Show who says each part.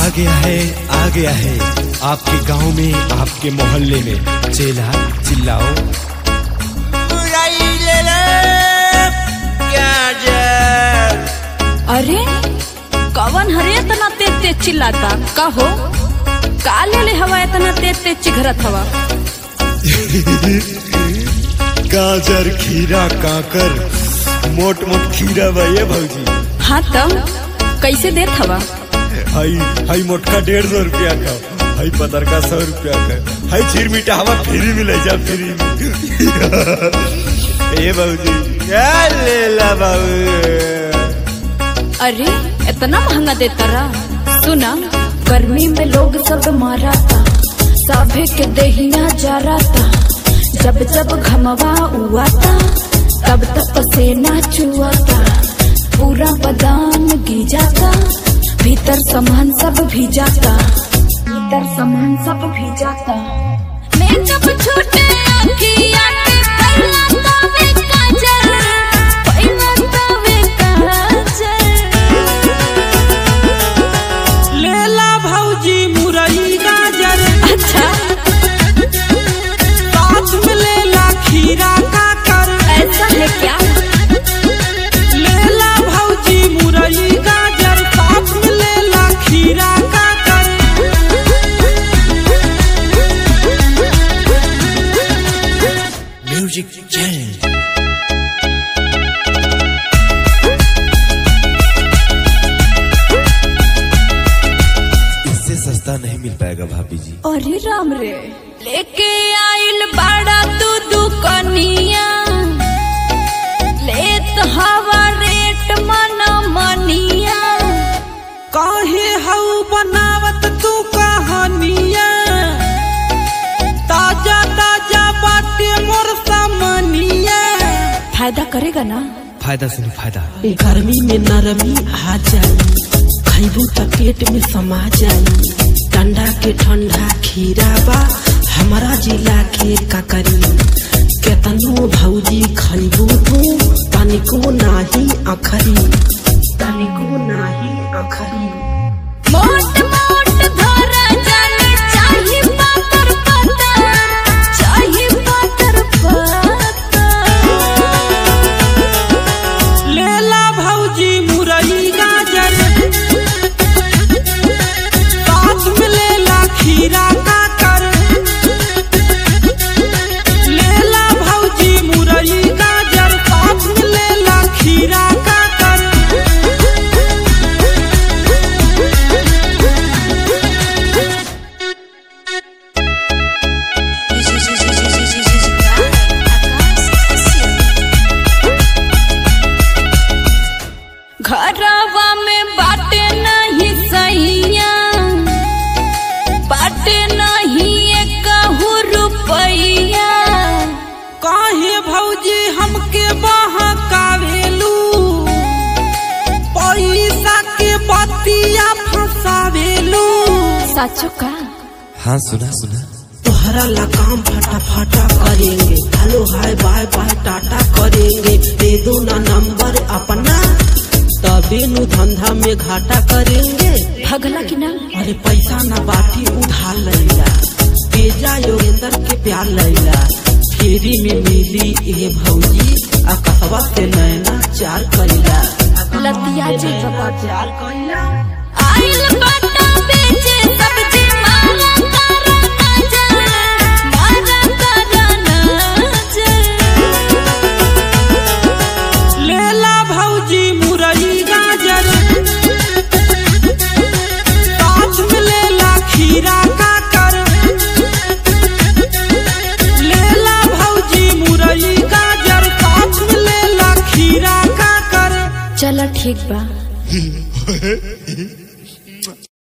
Speaker 1: गया है आ गया है आपके गांव में आपके मोहल्ले में चेला चिल्लाओ
Speaker 2: बुराई ले ले क्या जर
Speaker 3: अरे कवन हरे इतना तेज तेज चिल्लाता का हो का ले ले हवा इतना तेज तेज चिघरत हवा
Speaker 1: गाजर खीरा काकर मोट मोट खीरा बा ये भौजी
Speaker 3: हाँ तब कैसे देत हवा
Speaker 1: हई हई मोटका डेढ़ सौ रुपया का हई पतर का सौ रुपया का हई चीर मीठा हवा फ्री मिले जा फ्री में ए भौजी क्या ले ला बाबू
Speaker 3: अरे इतना महंगा देता रहा सुना गर्मी में लोग सब मारा था सभे के दहिया जा रहा था जब जब घमवा हुआ था तब तक पसीना चुआ था पूरा बादाम गीजा था भीतर सामान सब भीजा था भीतर सामान सब भीजा था मेकअप छूटे अखिया के पहला तवे काजल पहला तवे काजल
Speaker 4: लेला भौजी मुरई गाजर
Speaker 3: अच्छा
Speaker 4: साथ में लेला खीरा काकर
Speaker 3: ऐसा है क्या
Speaker 4: लेला भौजी मुरई गाजर साथ में लेला खीरा काकर
Speaker 1: म्यूजिक चेंज इससे सस्ता नहीं मिल पाएगा भाभी जी
Speaker 3: अरे राम रे लेके आइल बाड़ा तू दुकनिया लेत हवा रेट मन मनिया
Speaker 4: काहे हऊ बनावत तू कहानिया ताजा ताजा बाटे मोर सामनिया
Speaker 3: फायदा करेगा ना
Speaker 1: फायदा सुनो फायदा
Speaker 5: गर्मी में नरमी आ जाई खैबू त पेट में समा जाई ठंडा के ठंडा खीरा बा हमारा जिला के ककरी केतनो भौजी खैबू तू तनिको नाही अखरी तनिको नाही अखरी
Speaker 3: मोट मोट धरा जाने चाही पातर पातर चाही पातर पातर
Speaker 4: लेला भौजी मुरई गाजर साथ में लेला खीरा काकर लेला भौजी मुरई गाजर साथ में लेला खीरा काकर
Speaker 3: घरवा में बाटे नहीं सैया बाटे नहीं एक रुपैया
Speaker 4: काहे भौजी हमके बहकावेलू पैसा के बतिया फसावेलू
Speaker 3: साचो का
Speaker 1: हाँ सुना सुना
Speaker 5: तोहरा ला काम फटाफटा करेंगे hello hi bye bye tata करेंगे दे दो ना नंबर अपना तबे नु धंधा में घाटा करेंगे
Speaker 3: भगला की ना
Speaker 5: अरे पैसा ना बाटी उधार लैला बेजा योगेंद्र के प्यार लैला फेरी में मिली ए भौजी आ कहवा से नैना चार कैला
Speaker 3: लतिया जी बाबा
Speaker 5: चार कैला
Speaker 3: आइल बाटा बेचे सब्जी मारा तारा नजर मारा तारा नजर
Speaker 4: लेला भौजी मुरई गाजर साथ में लेला खीरा काकर लेला भौजी मुरई गाजर साथ में लेला खीरा काकर
Speaker 3: चलो ठीक बा